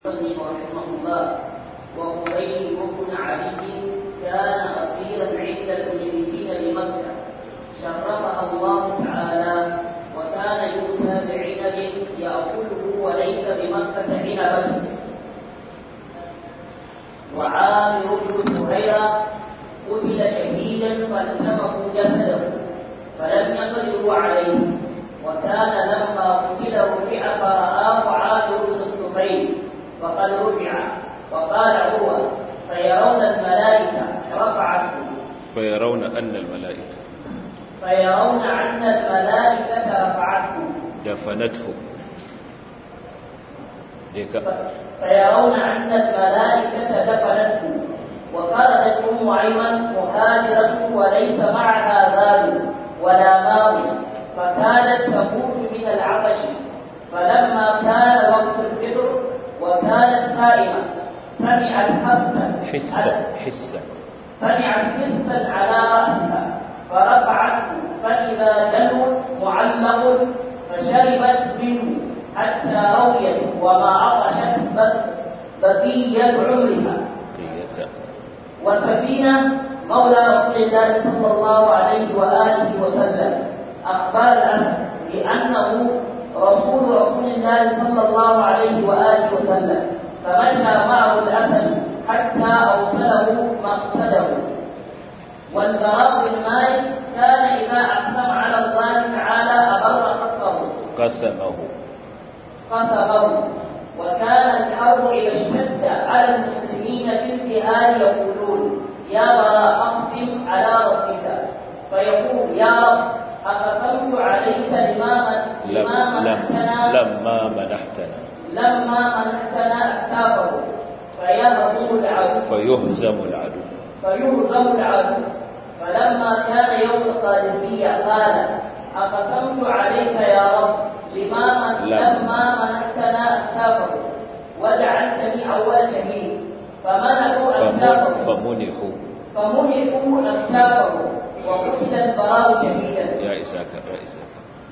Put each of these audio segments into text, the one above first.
رحمه الله وخبيب بن علي كان أصيلا عند المشركين بمكة شرفها الله تعالى وكان يؤتى بعنب يأكله وليس بمكة عنبة وعامر بن هريرة قتل شهيدا فالتمسوا جسده فلم يقدروا عليه وكان لما قتل رفع فرآه عامر بن الطفيل وقد رفع وقال عروة فيرون الملائكة رفعته فيرون أن الملائكة فيرون أن الملائكة رفعته دفنته ديك فيرون أن الملائكة دفنته وخرجت أم أيمن مهاجرة وليس معها زاد ولا ماء فكانت تموت من العطش فلما كان وقت الفطر وكانت صائمة سمعت حسا حسا حسا سمعت حسا على رأسها فرفعته فإذا دلو معلق فشربت منه حتى رويت وما عطشت بقية عمرها قية وسفينة مولى رسول الله صلى الله عليه وآله وسلم أخبر الأسد بأنه رسول رسول الله صلى الله عليه وآله وسلم فمشى معه الأسد حتى أوصله مقصده والبراء بن مالك كان إذا أقسم على الله تعالى أبر قصره قسمه قسمه وكان الحرب إذا اشتد على المسلمين في الجهاد يقولون يا براء أقسم على ربك فيقول يا رب أقسمت عليك لما من لم لما لم منحتنا لما منحتنا لما منحتنا أكتافه فيهزم العدو فيهزم العدو فيهزم العدو فلما كان يوم القادسية قال أقسمت عليك يا رب لما من لم. لما منحتنا أكتافه وجعلتني أول شهيد فمنحوا فمن- أكتافه فمنحوا فمنحوا أكتافه وقتل البراء شهيدا يا إساك يا إساك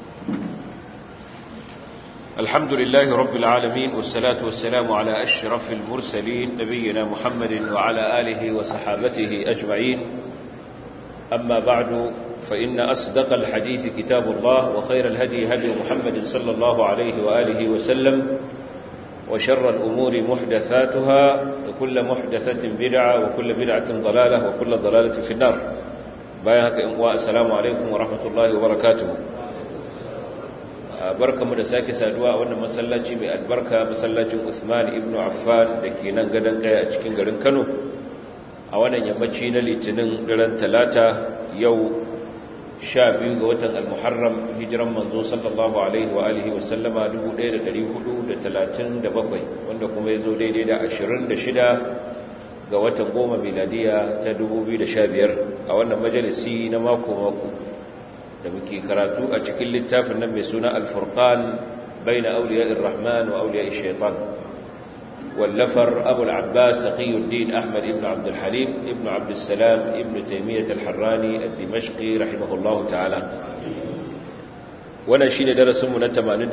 الحمد لله رب العالمين والصلاة والسلام على أشرف المرسلين نبينا محمد وعلى آله وصحابته أجمعين أما بعد فإن أصدق الحديث كتاب الله وخير الهدي هدي محمد صلى الله عليه وآله وسلم وشر الأمور محدثاتها وكل محدثة بدعة وكل بدعة ضلالة وكل ضلالة في النار bayan haka in uwa assalamu alaikum wa rahmatullahi wa barakatuhu barkamu da sake saduwa a wannan masallaci mai albarka masallacin Uthman ibn Affan da ke nan gadon kaya a cikin garin Kano a wannan yammaci na litinin daren talata yau sha biyu ga watan al-muharram hijiran manzo sallallahu alaihi wa alihi wa sallama 1437 wanda kuma ya zo daidai da 26 ga watan goma miladiya ta 2015 a wannan majalisi na mako-mako da muke karatu a cikin littafin nan mai suna alfurqan baina auliya'ir rahman wa auliya'ir shaitan wallafar abu al-abbas taqiyuddin ahmad ibn abd al-halim ibn abd salam ibn taymiyyah al-harrani al-dimashqi rahimahullahu ta'ala wannan shine darasin mu na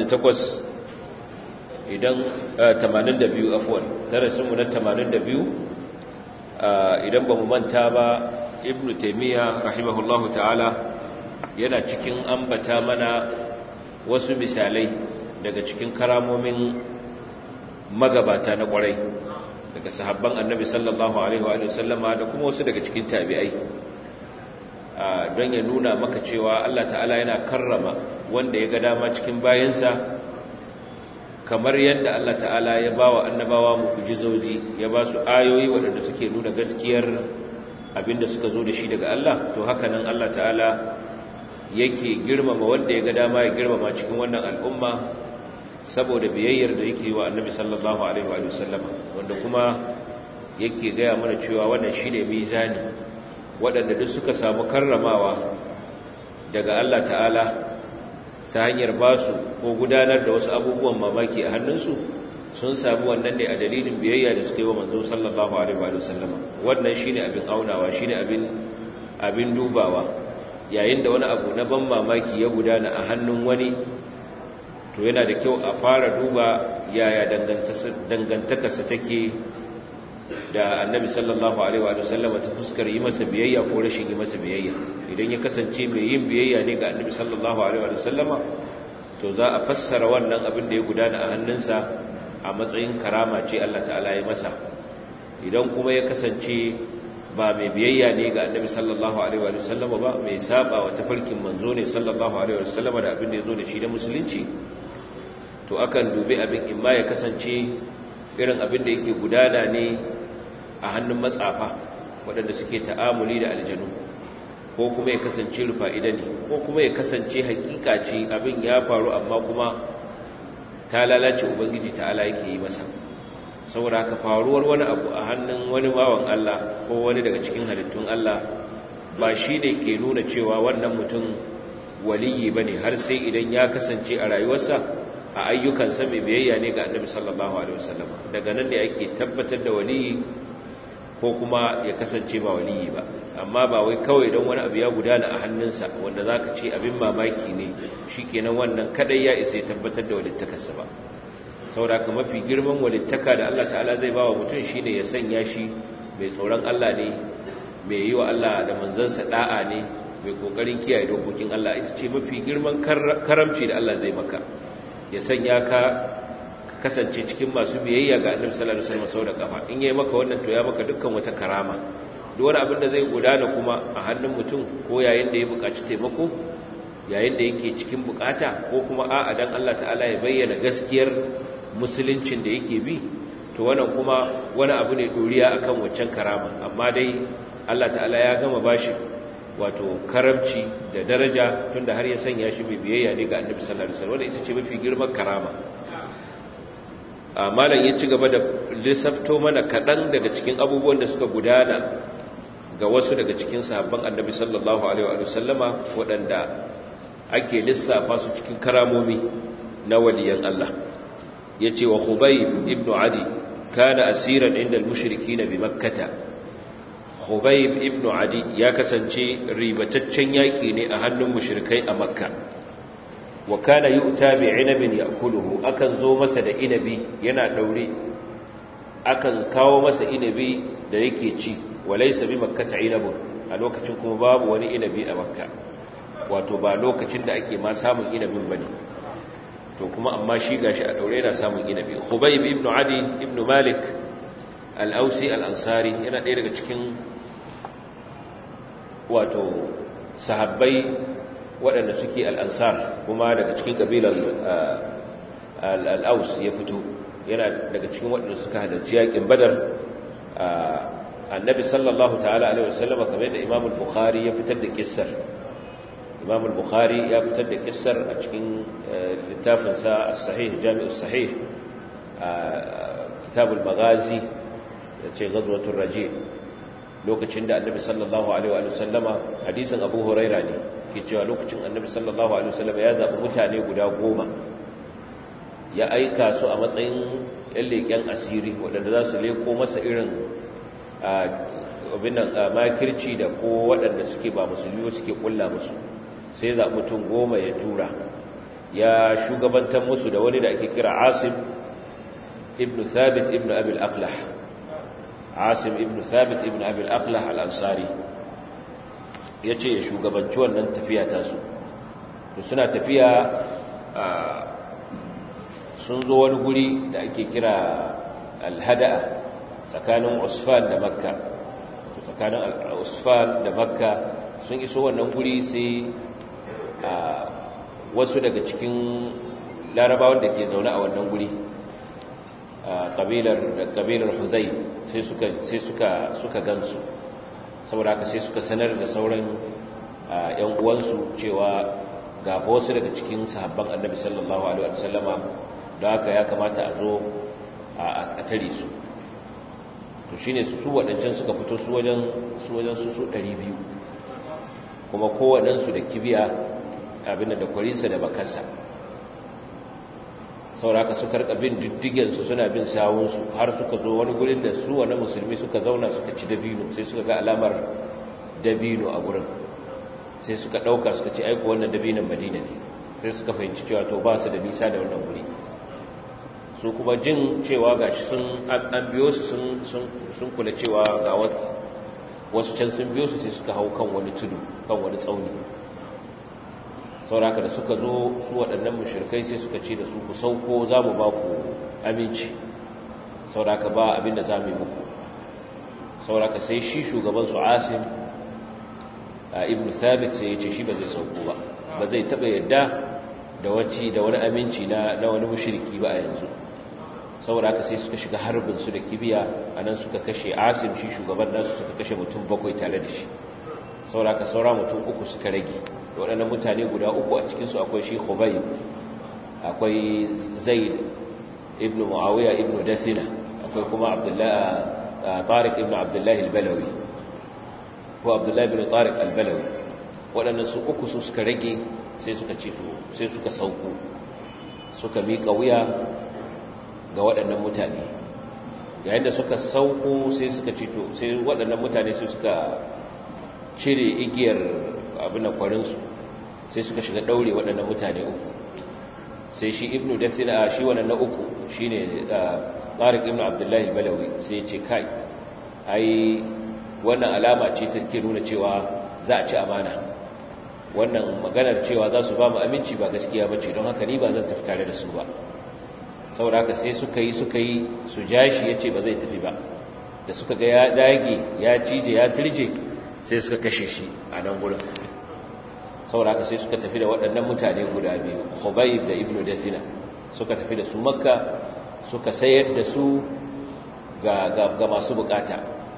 88 idan 82 afwan darasin mu na 82 idan ba mu manta ba ibn taimiyya rahimahullahu ta'ala yana cikin ambata mana wasu misalai daga cikin karamomin magabata na kwarai daga sahabban annabi sallallahu alaihi wa sallama da kuma wasu daga cikin tabi'ai don ya nuna maka cewa Allah ta'ala yana karrama wanda ya ga dama cikin bayansa kamar yadda Allah ta'ala ya ba wa annabawa mu'jizoji ya ba su ayoyi waɗanda suke nuna gaskiyar abinda suka zo da shi daga Allah to haka nan Allah ta'ala yake girmama wanda ya ga dama ya girmama cikin wannan al'umma saboda biyayyar da yake wa annabi sallallahu alaihi wa sallama wanda kuma yake gaya mana cewa wannan shine mizani waɗanda duk suka samu karramawa daga Allah ta'ala ta hanyar ba su ko gudanar da wasu abubuwan mamaki a hannunsu sun samu wannan ne a dalilin biyayya da suka yi wa manzo sallallahu alaihi wa sallama wannan shine abin aunawa shine abin abin dubawa yayin da wani abu na ban mamaki ya gudana a hannun wani to yana da kyau a fara duba yaya dangantakarsa take da annabi sallallahu alaihi wa sallama ta fuskar yi masa biyayya ko rashin yi masa biyayya idan ya kasance mai yin biyayya ne ga annabi sallallahu alaihi wa sallama to za a fassara wannan abin da ya gudana a hannunsa a matsayin karama ce Allah ta'ala ya masa idan kuma ya kasance ba mai biyayya ne ga annabi sallallahu alaihi wa sallama ba mai saba wa tafarkin manzo ne sallallahu alaihi wa sallama da abin da ya zo da shi da musulunci to akan dubi abin in ma ya kasance irin abin da yake gudana ne a hannun matsafa waɗanda suke ta'amuli da aljanu ko kuma ya kasance rufa'ida ne ko kuma ya kasance hakika ce abin ya faru amma kuma ta lalace ubangiji ta'ala yake yi masa saboda haka faruwar wani abu a hannun wani bawan Allah ko wani daga cikin halittun Allah ba shi ne ke nuna cewa wannan mutum waliyi ba ne har sai idan ya kasance a rayuwarsa a ayyukansa mai biyayya ne ga annabi sallallahu alaihi wasallam daga nan ne ake tabbatar da waliyi ko kuma ya kasance ba waliyi ba amma ba wai kawai don wani abu ya gudana a hannunsa wanda zaka ce abin mamaki ne shikenan wannan kadai ya isa ya tabbatar da walittakarsa ba saboda ka mafi girman walittaka da Allah ta'ala zai bawa mutum shine ya sanya shi mai tsoron Allah ne mai yi wa Allah da manzansa da'a ne mai kokarin kiyaye dokokin Allah ita ce mafi girman karamci da Allah zai maka ya sanya ka kasance cikin masu biyayya ga annabi sallallahu alaihi wasallam sau da kafa in yayi maka wannan to ya maka dukkan wata karama duk wani abin da zai gudana kuma a hannun mutum ko yayin da ya buƙaci taimako yayin da yake cikin bukata ko kuma a'a dan Allah ta'ala ya bayyana gaskiyar musuluncin da yake bi to wannan kuma wani abu ne doriya akan waccan karama amma dai Allah ta'ala ya gama bashi wato karamci da daraja tunda har ya sanya shi mai biyayya ne ga annabi sallallahu alaihi wasallam ita ce mafi girman karama malam ya ci gaba da lissafto mana kaɗan daga cikin abubuwan da suka gudana ga wasu daga cikin sahabban annabi sallallahu alaihi wasallama waɗanda ake lissafa su cikin karamomi na waliyan Allah ya ce wa Khubayb ibn Adi kana asiran inda al-mushriki na bi makkata Khubayb ibn Adi ya kasance ribataccen yaƙi ne a hannun mushrikai a makka wa kana yu'ta bi inabin ya'kuluhu akan zo masa da inabi yana daure akan kawo masa inabi da yake ci walaysa bi makkata inabun a lokacin kuma babu wani inabi a makka wato ba lokacin da ake ma samun inabin bane to kuma amma shi gashi a daure yana samun inabi khubayb ibn adi ibn malik al-ausi al-ansari yana ɗaya daga cikin wato sahabbai waɗanda suke al-ansar kuma daga cikin kabilar al-aus ya fito yana daga cikin waɗanda suka halarci yakin badar annabi sallallahu ta'ala alaihi wasallam kamar da imam al-bukhari ya fitar da kissar imam al-bukhari ya fitar da kissar a cikin littafinsa as-sahih jami'u sahih kitabul maghazi da ce ghazwatul raji lokacin da annabi sallallahu alaihi wa sallama hadisin abu huraira ne ke cewa lokacin annabi sallallahu alaihi wa sallama ya zabi mutane guda goma ya aika su a matsayin yan leƙen asiri waɗanda za su leko masa irin abin nan makirci da ko waɗanda suke ba musulmi suke kulla musu sai zaɓi mutum goma ya tura ya shugabantar musu da wani da ake kira asim ibn thabit ibn abil aqlah asim ibn thabit ibn abil aqlah al-ansari ya ce ya shugabanci wannan tafiya tasu to suna tafiya sun zo wani guri da ake kira al-hada'a tsakanin usfan da makka tsakanin usfan da makka sun iso wannan guri sai wasu daga cikin larabawan da ke zaune a wannan guri ƙabilar huzai sai suka gansu saboda haka sai suka sanar da sauran ‘yan uwansu cewa ga wasu daga cikin sahabban annabi sallallahu alaihi wasallama da haka ya kamata a zo a tare su to shine su waɗancan suka fito su wajen su wajen su su 200 kuma kowaɗansu da kibiya abin da kwarinsa da bakarsa sauraka suka rika bin diddigensu suna bin sawunsu har suka zo wani gurin da su wani musulmi suka zauna suka ci dabino sai suka ga alamar dabino a gurin sai suka ɗauka suka ce aiko wannan dabinon madina ne sai suka fahimci cewa to ba su da nisa da wannan wuri su kuma jin cewa gashi sun an biyo su sun kula cewa ga wasu can sun biyo su sai suka hau kan wani tudu kan wani tsauni sauraka da suka zo su waɗannan mashirkai sai suka ce da su ku sauko za mu ba ku aminci sauraka ba abinda za mu yi muku sauraka sai shi shugaban su asim a ibn thabit sai ya ce shi ba zai sauko ba ba zai taɓa yadda da wacce da wani aminci na wani mushriki ba a yanzu saboda haka sai suka shiga harbin su da kibiya a nan suka kashe asim shi shugaban nasu suka kashe mutum bakwai tare da shi saboda haka saura mutum uku suka rage waɗannan mutane guda uku a cikinsu akwai shi khubayb akwai zaid ibn muawiya ibn dathina akwai kuma abdullahi tariq ibn abdullahi al-balawi ko abdullahi ibn tariq al-balawi waɗannan su uku su suka rage sai suka ce sai suka sauko suka miƙa wuya ga waɗannan mutane yayin da suka sauko sai suka cito sai waɗannan mutane sai suka cire igiyar abin kwarinsu sai suka shiga ɗaure waɗannan mutane uku sai shi ibnu dasina shi wannan na uku shi ne tsarik ibnu abdullahi balawi sai ce kai ai wannan alama ce ta ke nuna cewa za a ci amana wannan maganar cewa za su ba mu aminci ba gaskiya ba ce don haka ni ba zan tafi tare da su ba saboda haka sai suka yi suka yi su ja shi ya ce ba zai tafi ba da suka ga ya dage ya cije ya turje sai suka kashe shi a nan gurin saboda haka sai suka tafi da waɗannan mutane guda biyu khubayb da ibnu dasina suka tafi da su makka suka sayar da su ga, ga, masu bukata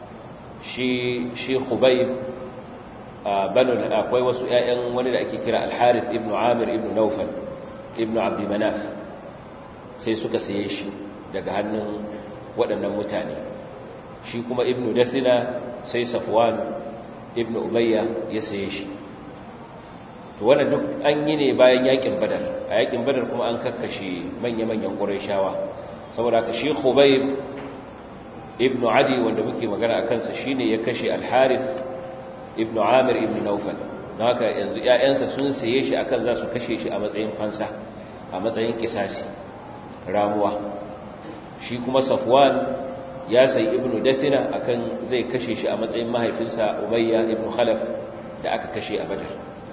shi shi khubayb banu akwai wasu ƴaƴan wani da ake kira al-harith ibnu amir ibnu nawfal ibnu abd manaf sai suka saye shi daga hannun waɗannan mutane shi kuma ibnu dasina sai safwan ibnu umayya ya saye shi to wannan duk an yi ne bayan yakin badar a yakin badar kuma an kakkashe manya-manyan ƙurayshawa saboda ka shi khubayb ibnu adi wanda muke magana a kansa shine ya kashe al-harith ibnu amir ibnu naufal don haka yanzu 'ya'yansa sun saye shi akan za su kashe shi a matsayin fansa a matsayin kisasi ramuwa shi kuma safwan ya sayi ibnu dathina akan zai kashe shi a matsayin mahaifinsa umayya ibnu khalaf da aka kashe a badar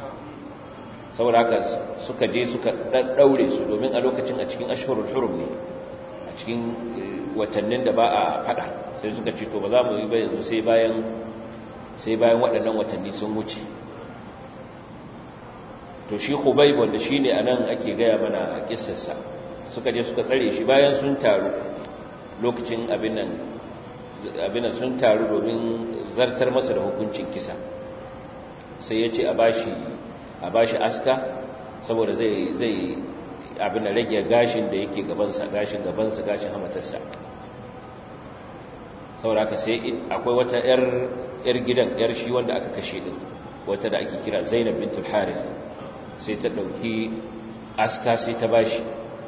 saboda haka suka je suka daure su domin a lokacin a cikin ashhurul hurum ne a cikin watannin da ba a fada sai suka ce to ba za mu yi ba yanzu sai bayan sai bayan waɗannan watanni sun wuce to shi khubayb wanda shine anan ake gaya mana a kissarsa suka je suka tsare shi bayan sun taru lokacin abin nan abin nan sun taru domin zartar masa da hukuncin kisa sai ya ce a bashi a bashi aska saboda zai zai abin da rage gashin da yake gabansa gashin gabansa gashin hamatarsa saboda ka sai akwai wata yar yar gidan yar shi wanda aka kashe din wata da ake kira Zainab bintul Harith sai ta dauki aska sai ta bashi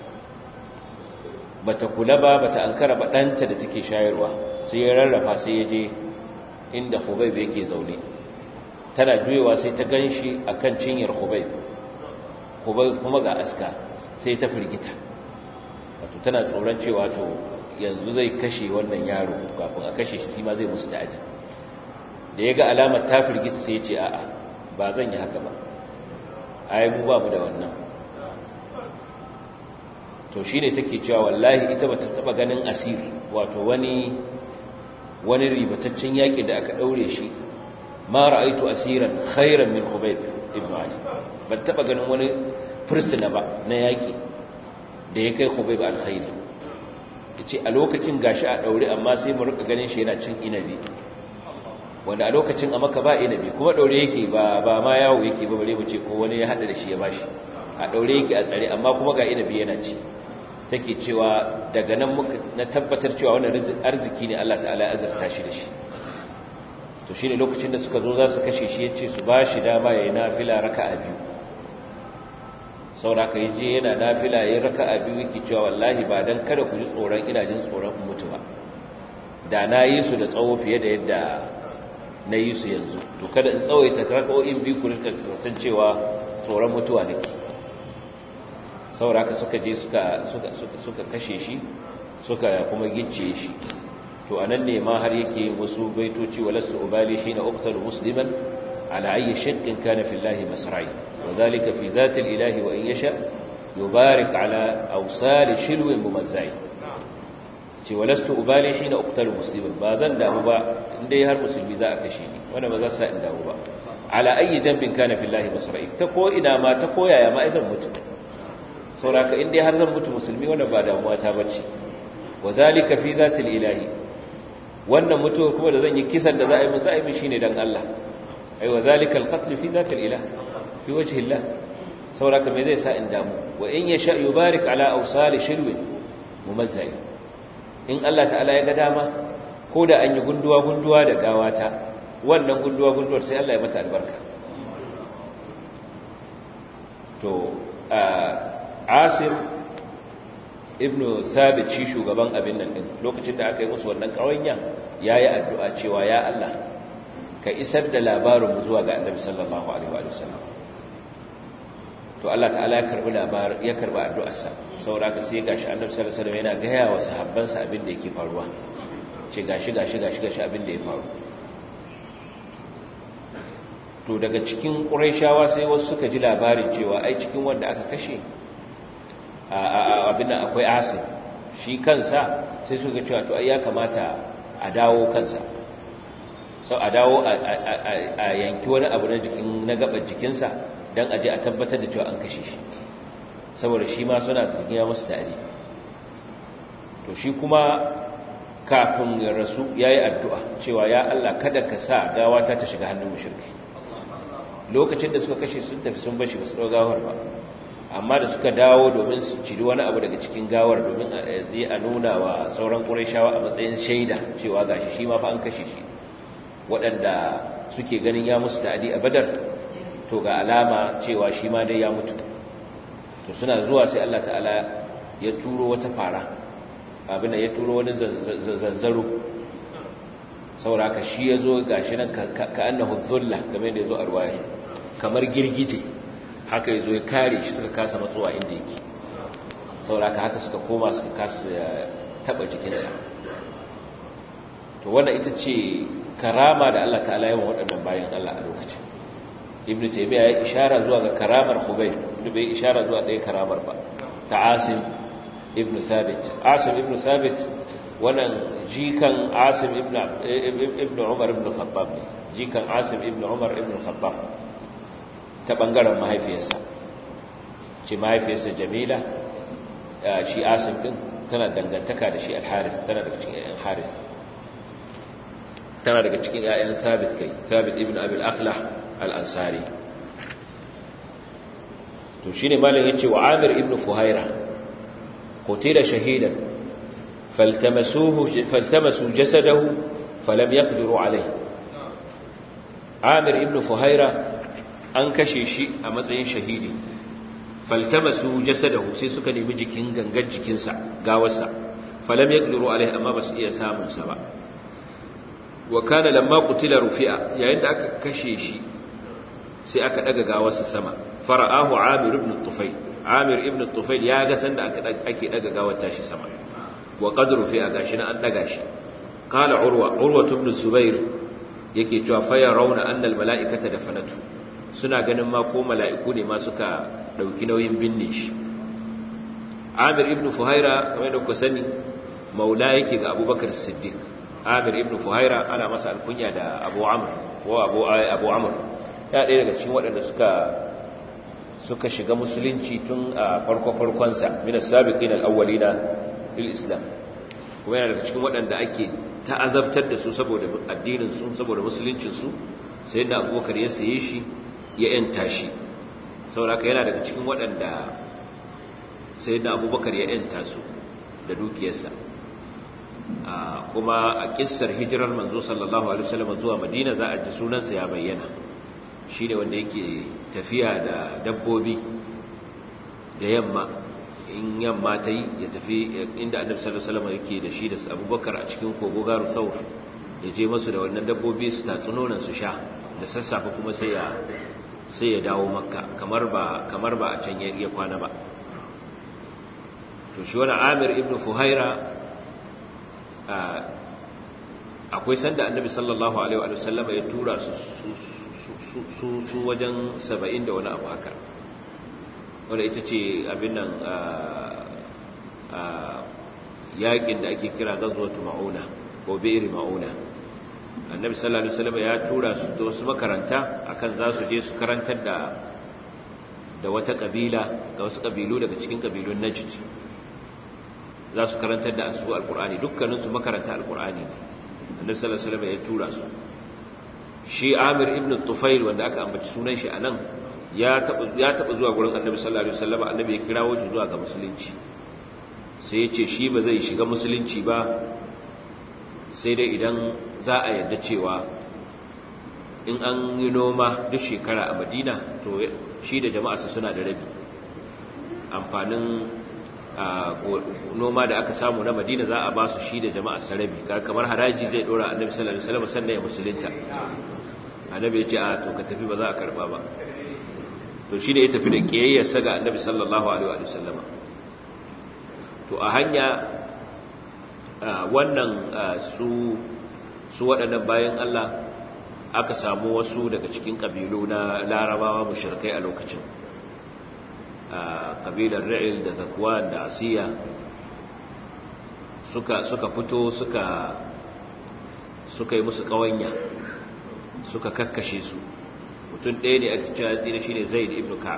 bata kula ba bata ankara ba danta da take shayarwa sai ya rarrafa sai ya je inda Khubayb yake zaune tana juyewa sai ta ganshi akan cinyar Khubayb Khubayb kuma ga aska sai ta firgita wato tana tsoron cewa to yanzu zai kashe wannan yaro kafin a kashe shi ma zai musu ta'adi da ya ga alamar ta firgita sai ya ce a'a ba zan yi haka ba ai mu ba mu da wannan to shi ne take cewa wallahi ita ba ta taba ganin asir wato wani wani ribataccen yaƙi da aka ɗaure shi ma ra'aitu asiran khairan min khubayb ibn adi ba taba ganin wani fursuna ba na yaƙi da ya kai khubayb alkhairi yace a lokacin gashi a ɗaure amma sai mu rika ganin shi yana cin inabi wanda a lokacin a maka ba inabi kuma ɗaure yake ba ba ma yawo yake ba bare mu ce ko wani ya hada da shi ya bashi a ɗaure yake a tsare amma kuma ga inabi yana ci take cewa daga nan muka na tabbatar cewa wannan arziki ne Allah ta'ala ya azurta shi da shi to shine lokacin da suka zo za su kashe shi yace su bashi dama yayin nafila raka'a biyu saboda kai je yana nafila yayin raka'a biyu yake cewa wallahi ba dan kada ku ji tsoron ina jin tsoron in mutu ba da na yi su da tsawo fiye da yadda na yi su yanzu to kada in tsawaita raka'o'in biyu ku rika zaton cewa tsoron mutuwa nake sauraka suka je suka suka kashe shi suka kuma gicce shi to anan ne ma har yake yin wasu baitoci walastu ubali hina uqtalu musliman ala ayi shakkin kana fi llahi masra'i wadhalika fi dhati ilahi wa in yasha yubarik ala awsal shilwin mumazzai ce walastu ubali hina uqtalu musliman ba zan damu ba indai har musulmi za a kashe ni wanda ba za sa in damu ba ala ayi jambin kana fi llahi masra'i ta ko ina ma ta koyaya ma zan mutu sauraka indai har zan mutu musulmi wanda ba damuwa ta bace wadhalika fi dhati ilahi wannan mutuwa kuma da zan yi kisan da za a yi za a yi min shine dan Allah ai wa zalika alqatl fi zati alilah fi wajhi Allah sauraka me zai sa in damu wa in yasha yubarik ala awsal shirwi mumazzai in Allah ta'ala ya ga dama ko da an yi gunduwa gunduwa da gawata wannan gunduwa gunduwar sai Allah ya mata albarka to asim ibnu thabit shi shugaban abin nan din lokacin da aka yi musu wannan kawanya yayi addu'a cewa ya Allah ka isar da labarin mu zuwa ga Annabi sallallahu alaihi wa sallam to Allah ta'ala ya karbi labarin ya karbi addu'arsa saboda ka sai gashi Annabi sallallahu alaihi wasallam yana gaya wa sahabbansa abin da yake faruwa ce gashi gashi gashi gashi abin da ya faru to daga cikin Qurayshawa sai wasu suka ji labarin cewa ai cikin wanda aka kashe abin da akwai asin shi kansa sai suka cewa to ya kamata a dawo kansa sau a dawo a yanki wani abu na jikin na gabar jikinsa don aje a tabbatar da cewa an kashe shi saboda shi ma suna cikin ya musu tare to shi kuma kafin ya rasu ya yi addu'a cewa ya Allah kada ka sa gawata ta shiga hannun mushirki lokacin da suka kashe sun tafi sun bashi ba su gawar ba amma da suka dawo domin su ciri wani abu daga cikin gawar domin a zai a nuna wa sauran ƙurashawa a matsayin shaida cewa gashi shi ma fa an kashe shi waɗanda suke ganin ya musu ta'adi a badar to ga alama cewa shi ma dai ya mutu to suna zuwa sai Allah ta'ala ya turo wata fara abin da ya turo wani zanzaro sauraka shi ya zo gashi nan ka annahu dhulla game da ya zo a ruwayar kamar girgije haka ya zo ya kare shi suka kasa matsuwa inda yake sauraka haka suka koma suka kasa taba jikinsa to wanda ita ce karama da Allah ta'ala yawan waɗannan bayan Allah a lokacin ibnu taymiya ya ishara zuwa ga karamar hubay da bai ishara zuwa ɗaya karamar ba ta asim ibnu thabit asim ibnu thabit wannan jikan asim ibnu umar ibnu khattab ne jikan asim ibnu umar ibnu khattab ta ɓangaren mahaifiyarsa ce mahaifiyarsa jamila shi asim ɗin tana dangantaka da shi alharis tana daga cikin ‘ya'yan haris tana daga cikin ‘ya'yan sabit kai sabit ibn abil akhlah al'ansari to shi ne malin ya ce wa amir ibn fuhaira kote da shahidan faltamasu jasadahu falam ya alai amir ibn fuhaira an kashe shi a matsayin shahidi faltamasu jasadahu sai suka nemi jikin gangan jikinsa gawarsa falam yaqdiru alaihi amma basu iya samun sa ba wa kana lamma qutila rufi'a yayin da aka kashe shi sai aka daga gawarsa sama fara'ahu amir ibn tufayl amir ibn tufayl ya ga sanda aka ake daga gawar tashi sama wa qad rufi'a gashi na an daga shi qala urwa urwa ibn zubair yake cewa fa yarawna anna al mala'ikata dafanatu suna ganin ma ko mala'iku ne ma suka ɗauki nauyin binne shi amir ibn fuhaira kamar da ku sani maula yake ga abubakar siddiq amir ibn fuhaira ana masa alkunya da abu amur ko abu amur ya ɗaya daga cikin waɗanda suka suka shiga musulunci tun a farko-farkonsa minas sabiqin al-awwalina lil islam kuma yana daga cikin waɗanda ake ta'azabtar da su saboda addinin su saboda musuluncin su sai da abubakar ya saye shi ya yanta shi sauraka yana daga cikin waɗanda sai da abubakar ya yanta su da dukiyarsa kuma a kissar hijirar manzo sallallahu alaihi wasallam zuwa madina za a ji sunansa ya bayyana shi ne wanda yake tafiya da dabbobi da yamma in yamma ta yi ya tafi inda annabi sallallahu alaihi wasallam yake da shi da abubakar a cikin kogo garu thawr ya je masu da wannan dabbobi su tatsunonan su sha da sassafe kuma sai ya sai ya dawo makka kamar ba kamar ba a can ya kwana ba to shi wani amir ibn fuhaira akwai sanda annabi sallallahu alaihi wa sallama ya tura su su wajen saba'in da wani abu haka wadda ita ce abin nan yakin da ake kira gazuwatu ma'una ko beri ma'una annabi sallallahu alaihi wasallam ya tura su da wasu makaranta akan za su je su karantar da da wata kabila da wasu kabilu daga cikin kabilun najd za su karantar da asu alqur'ani dukkanin su makaranta alqur'ani ne annabi sallallahu alaihi wasallam ya tura su shi Amir ibn Tufail wanda aka ambaci sunan shi anan ya taba ya taba zuwa gurin annabi sallallahu alaihi wasallam annabi ya kirawo shi zuwa ga musulunci sai ya ce shi ba zai shiga musulunci ba sai dai idan za a yarda cewa in an yi noma duk shekara a madina to shi da jama'arsa suna da rabi amfanin noma da aka samu na madina za a ba su shi da jama'arsa rabi kamar haraji zai dora annabi sallallahu alaihi wasallam sannan ya musulunta annabi ya ce a to ka tafi ba za a karba ba to shi ne ya tafi da kiyayyarsa ga annabi sallallahu alaihi wasallama to a hanya wannan su su waɗannan bayan Allah aka samu wasu daga cikin ƙabilu na larabawa mushrikai a lokacin ƙabilar ra'il da zakwan da asiya suka suka fito suka suka yi musu ƙawanya suka kakkashe su mutum ɗaya ne a cikin hatsina shi ne zaid ibn ka'ab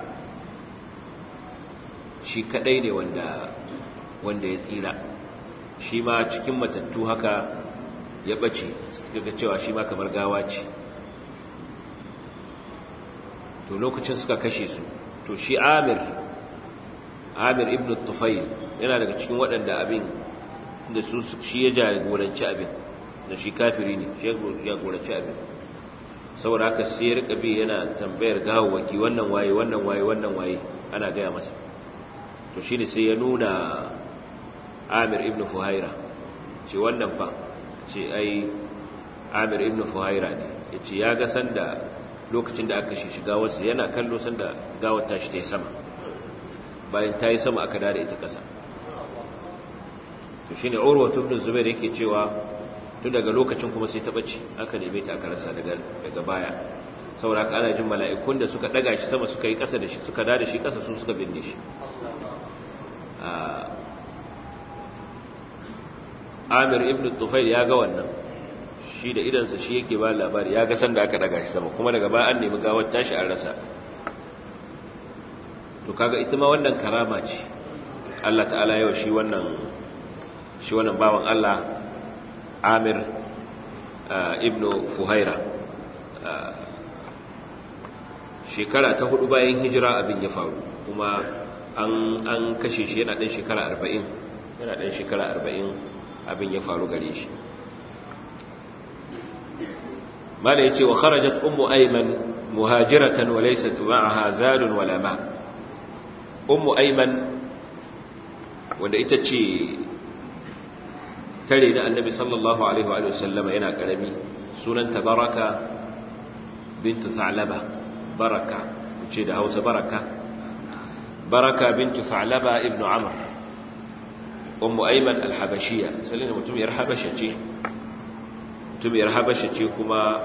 shi kaɗai ne wanda wanda ya tsira shi ma cikin matattu haka ya ɓace suka ga cewa shi ma kamar gawa ce to lokacin suka kashe su to shi amir amir ibn tufail yana daga cikin waɗanda abin da su shi ya jagoranci abin da shi kafiri ne shi ya jagoranci abin saboda haka sai ya rika bi yana tambayar gawawaki wannan waye wannan waye wannan waye ana gaya masa to shi ne sai ya nuna amir ibn fuhaira ce wannan fa ce ai amir ibn fuhaira ne ya ce ya ga sanda lokacin da aka shi shiga wasu yana kallo sanda gawar tashi ta yi sama bayan ta yi sama aka dada ita ƙasa to shi ne urwatu ibn zubair yake cewa tun daga lokacin kuma sai ta ɓace aka neme ta aka rasa daga baya saboda haka ana jin mala'ikun da suka ɗaga shi sama suka yi ƙasa da shi suka dada shi ƙasa su suka binne shi amir ibn tufail ya ga wannan shi da idansa shi yake ba labari ya ga sanda aka daga shi sama kuma daga baya an nemi gawar tashi an rasa to kaga ita ma wannan karama ce Allah ta'ala yau shi wannan shi wannan bawan Allah amir ibn fuhaira shekara ta hudu bayan hijira abin ya faru kuma an kashe shi yana ɗan shekara arba'in yana ɗan shekara arba'in abin ya faru gare shi mala ya ce wa kharajat ummu aiman muhajiratan wa laysat ma'aha zadun wala ma ummu aiman wanda ita ce tare da annabi sallallahu alaihi wa sallama yana karami sunanta baraka bintu sa'laba baraka ce da hausa baraka baraka bintu sa'laba ibnu amr ummu ayman al-habashiyya sallina mutumiyar habasha ce mutumiyar habasha ce kuma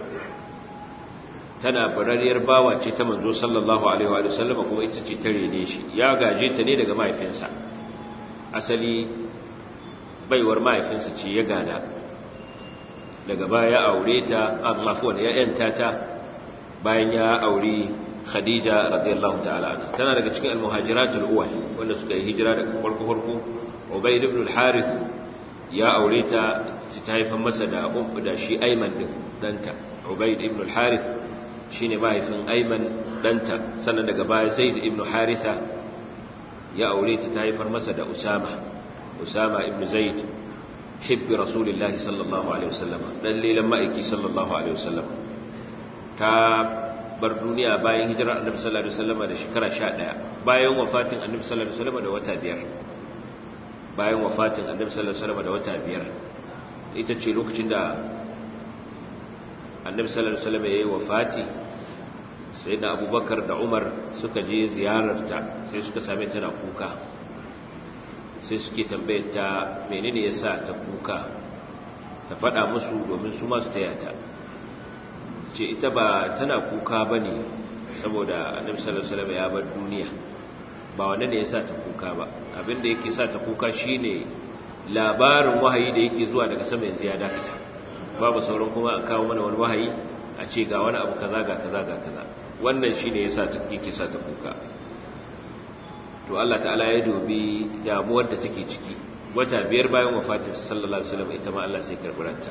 tana barariyar bawa ce ta manzo sallallahu alaihi wa sallam kuma ita ce tare ne shi ya gaje ta ne daga mahaifinsa asali baiwar mahaifinsa ce ya gada daga baya ya aure ta amma fuwan ya yanta ta bayan ya aure khadija radiyallahu ta'ala anha tana daga cikin al-muhajiratul awwal wanda suka yi hijira daga farko farko ubayd ibn al-harith ya aure ta ta haifan masa da ummu da shi ayman din danta ubayd ibn al-harith shine mahaifin ayman danta sannan daga baya zaid ibn haritha ya aure ta ta haifar masa da usama usama ibn zaid hibbi rasulillahi sallallahu alaihi wasallam dan lilan ma'aiki sallallahu alaihi wasallam ta bar duniya bayan hijirar annabi sallallahu alaihi wasallam da shekara 11 bayan wafatin annabi sallallahu alaihi wasallam da wata biyar bayan wafatin annabi sallallahu alaihi wasallam da wata biyar ita ce lokacin da annabi sallallahu alaihi wasallam yayi wafati sayyidina abubakar da umar suka je ziyararta sai suka same tana kuka sai suke tambayar ta menene ya sa ta kuka ta faɗa musu domin su masu taya ta ce ita ba tana kuka ba ne saboda annabi sallallahu alaihi wasallam ya bar duniya ba wanda ne ya sa ta kuka ba abinda yake sa ta kuka shine labarin wahayi da yake zuwa daga sama yanzu ya dakata babu sauran kuma a kawo mana wani wahayi a ce ga wani abu kaza ga kaza ga kaza wannan shine yasa ta yake sa ta kuka to Allah ta'ala ya dubi damuwar da take ciki wata biyar bayan wafatin sallallahu alaihi wasallam ita ma Allah sai karbaranta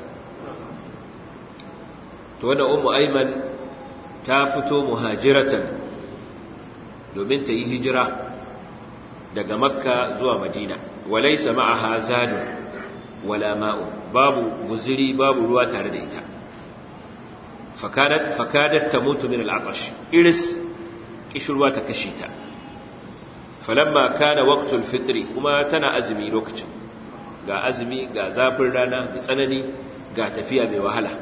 to wannan ummu ayman ta fito muhajiratan domin ta yi hijira daga makka zuwa madina walaysa ma'aha zadun wala ma'u babu guziri babu ruwa tare da ita fakadat fakadat tamutu min al'atash iris kishirwa ta kashe ta falamma kana waqtul fitri kuma tana azumi lokacin ga azumi ga zafin rana mai tsanani ga tafiya mai wahala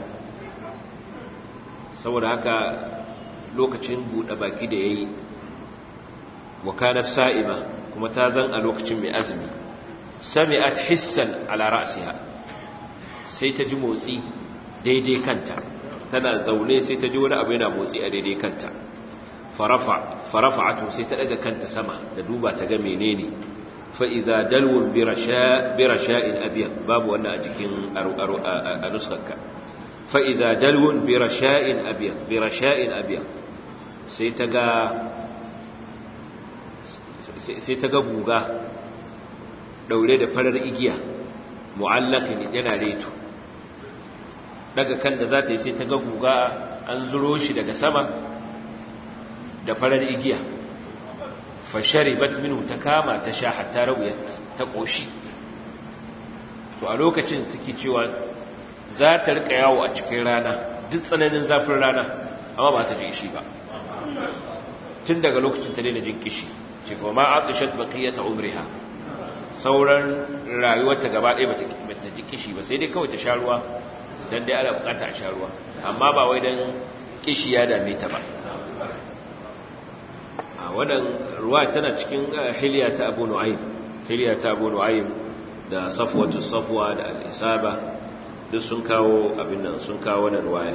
saboda haka lokacin buɗe baki da yayi wa kanat sa'ima kuma ta zan a lokacin mai azumi sami'at hissan ala ra'siha sai ta ji motsi daidai kanta tana zaune sai ta ji wani abu yana motsi a daidai kanta farafa farafa'atu sai ta daga kanta sama da duba ta ga menene fa idza dalwun bi rasha bi rasha'in abyad babu wannan a jikin a nuskarka fa idza dalwun bi rasha'in abyad bi rasha'in abyad sai ta ga sai ta ga guga daure da farar igiya mu'allakin yana reto daga kan da za ta yi sai ta ga guga an zuro shi daga sama da farar igiya fashari batminu ta kama ta sha hatta rawuyar ta ƙoshi to a lokacin suke cewa za ta rika yawo a cikin rana duk tsananin zafin rana amma ba ta ji ishi ba tun daga lokacin ta daina jin kishi ce kuma ma atishat baqiyata umriha sauran rayuwarta gaba ɗaya ba ta ji kishi ba sai dai kawai ta sha ruwa don dai ana bukata a sha ruwa amma ba wai don kishi ya dame ta ba a wannan ruwa tana cikin hiliya ta abu nu'aym hiliya ta abu nu'aym da safwatu safwa da al-isaba duk sun kawo abin nan sun kawo wannan ruwaya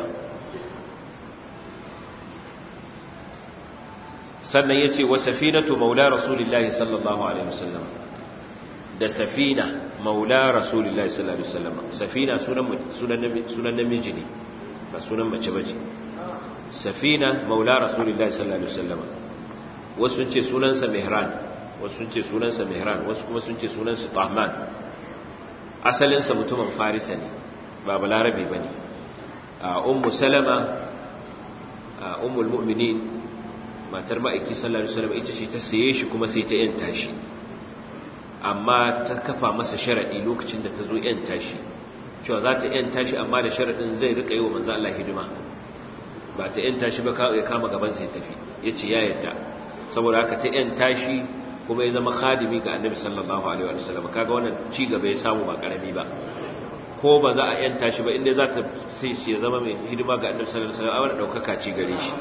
sannan yace wa safinatu maula rasulillahi sallallahu alaihi wasallam da safina maula rasulullahi sallallahu alaihi wasallam safina sunan sunan sunan namiji ne ba sunan mace bace safina maula rasulullahi sallallahu alaihi wasallam wasu sun ce sunansa mihran wasu sun ce sunansa mihran wasu kuma sun ce sunansa tahman asalin sa mutumin farisa ne ba balarabe bane a ummu salama a ummul mu'minin matar ma'aiki sallallahu alaihi wasallam ita ce ta saye shi kuma sai ta yanta shi amma ta kafa masa sharaɗi lokacin da ta zo ‘yan tashi cewa za ta ‘yan tashi amma da sharaɗin zai rika yi wa manzan Allah hidima ba ta ‘yan tashi ba ya kama gaban sai tafi ya ce ya yadda saboda haka ta ‘yan tashi kuma ya zama khadimi ga annabi sallallahu alaihi wa sallam kaga wannan ci gaba ya samu ba karami ba ko ba za a ‘yan tashi ba inda za ta sai shi ya zama mai hidima ga annabi sallallahu alaihi wa sallam a ɗaukaka ci gare shi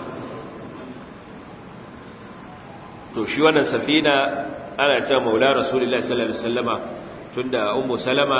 to shi wannan safina ana ta maula rasulullahi sallallahu alaihi wasallama tunda ummu salama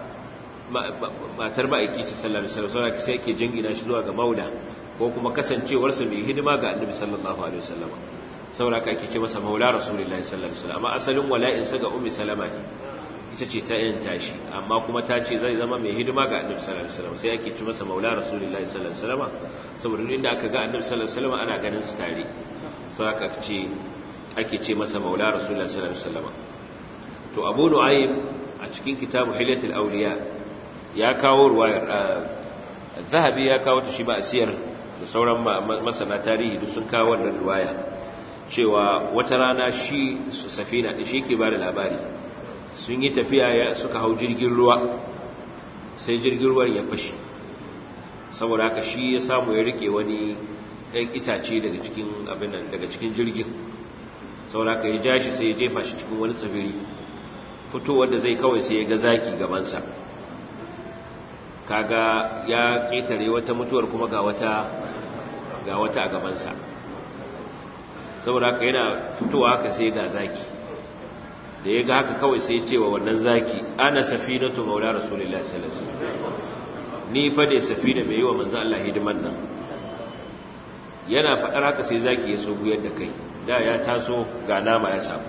matar ma'aiki ce sallallahu alaihi wasallama sai yake jingina shi zuwa ga maula ko kuma kasancewar sa mai hidima ga annabi sallallahu alaihi wasallama saboda haka ake ce masa maula rasulullahi sallallahu alaihi wasallama amma asalin wala'in sa ga ummu salama ne ita ce ta yin tashi amma kuma ta ce zai zama mai hidima ga annabi sallallahu alaihi wasallama sai ake ce masa maula rasulullahi sallallahu alaihi wasallama saboda inda aka ga annabi sallallahu alaihi wasallama ana ganin su tare saboda haka ce ake ce masa maula rasulullah sallallahu alaihi wasallam to abu nu'aym a cikin kitabu hilyatul awliya ya kawo ruwayar zahabi ya kawo ta shi ba asiyar da sauran masana tarihi duk sun kawo wannan ruwaya cewa wata rana shi safina din shi ke bada labari sun yi tafiya suka hau jirgin ruwa sai jirgin ruwan ya fashi saboda haka shi ya samu ya rike wani ɗan itace daga cikin abin daga cikin jirgin sauraka ya ja shi sai ya jefa shi cikin wani tsibiri fitowar da zai kawai sai ya ga zaki gabansa kaga ya ketare wata mutuwar kuma ga wata ga wata a gabansa saboda haka yana fitowa haka sai ga zaki da ya ga haka kawai sai ce wa wannan zaki ana safinatu maula rasulullahi sallallahu alaihi wasallam ni fa ne safina mai yi wa manzo Allah hidiman nan yana faɗar haka sai zaki ya so guyar da kai da ya taso ga nama ya samu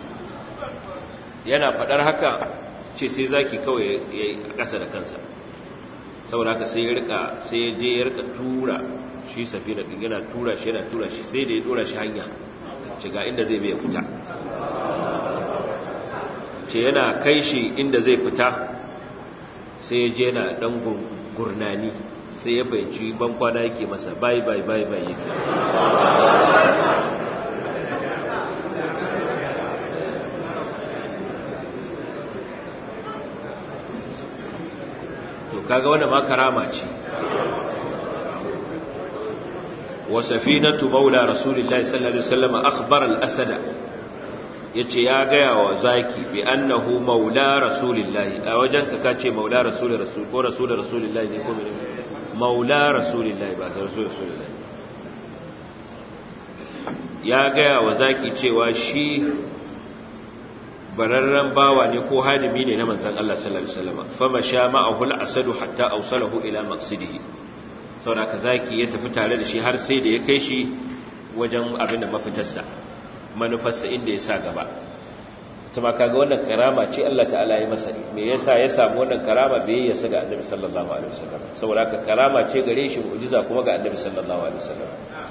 yana faɗar haka ce sai zaki kawai ya yi ƙasa da kansa saboda haka sai ya rika sai ya je ya rika tura shi safina din yana tura shi yana tura shi sai da ya tura shi hanya ce ga inda zai bai fita ce yana kai shi inda zai fita sai ya je yana dan gurnani sai ya fahimci ban kwana yake masa bai bai bai bai yake to kaga wannan ma karama ce wa safinatu maula rasulillahi sallallahu alaihi wasallam akhbara al-asada yace ya gaya wa zaki bi annahu maula rasulillahi a wajen ka kace maula rasul rasul ko rasul rasulillahi ne ko mene maula rasulillahi ba rasul rasulillahi ya gaya wa zaki cewa shi bararren bawa ne ko hadimi ne na manzon Allah sallallahu alaihi wasallam fama sha ma'ahu al-asadu hatta awsalahu ila maqsidihi saboda ka zaki ya tafi tare da shi har sai da ya kai shi wajen abin da mafitarsa manufarsa inda ya sa gaba kuma kaga wannan karama ce Allah ta'ala ya masa me yasa ya samu wannan karama bai ya ga Annabi sallallahu alaihi wasallam saboda haka karama ce gare shi mu'jiza kuma ga Annabi sallallahu alaihi wasallam